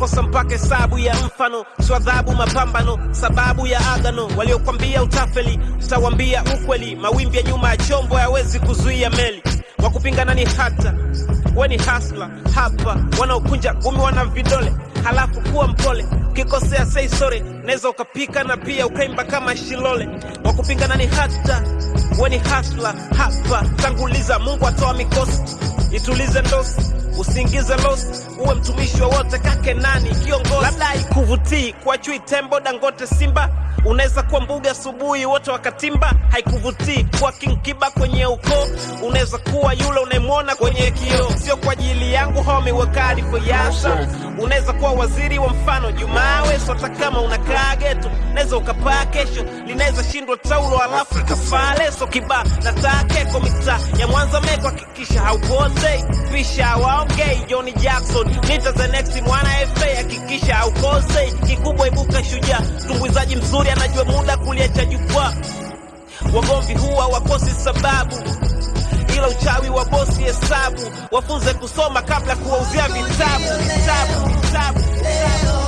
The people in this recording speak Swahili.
utakosa mpaka hesabu ya mfano, sio adhabu mapambano, sababu ya agano. Waliokwambia utafeli, utawambia ukweli. Mawimbi ya nyuma ya chombo hayawezi kuzuia meli. Wakupingana ni hata we ni hasla hapa, wanaokunja gumi wana vidole, halafu kuwa mpole. Ukikosea sei sore, naweza ukapika na pia ukaimba kama Shilole. Wakupingana ni hata we ni hasla hapa, tanguliza Mungu atoa mikosi, itulize ndosi usiingize losi, uwe mtumishi wowote kake nani kiongozi. Labda haikuvutii kwa chui, tembo, Dangote, Simba unaweza kuwa mbuga asubuhi wote wakatimba. Haikuvutii kuwa King Kiba kwenye ukoo, unaweza kuwa yule unayemwona kwenye kioo. Sio kwa ajili yangu homi wakadi foyasa, unaweza kuwa waziri wa mfano Jumawe. Hata kama unakaa geto, unaweza ukapaa kesho, linaweza shindwa taulo alafu ikafaa leso kibaa na taa keko mitaa ya Mwanza meko, hakikisha haupotei pisha waongei Johnny Jackson nita the next mwana FA, hakikisha haukosei kikubwa, ibuka shujaa, tumbuizaji mzuri anajua muda kuliacha jukwaa. Wagomvi huwa wakosi sababu, ila uchawi wa bosi hesabu. Wafunze kusoma kabla kuwauzia vitabu vitabu vitabu vitabu.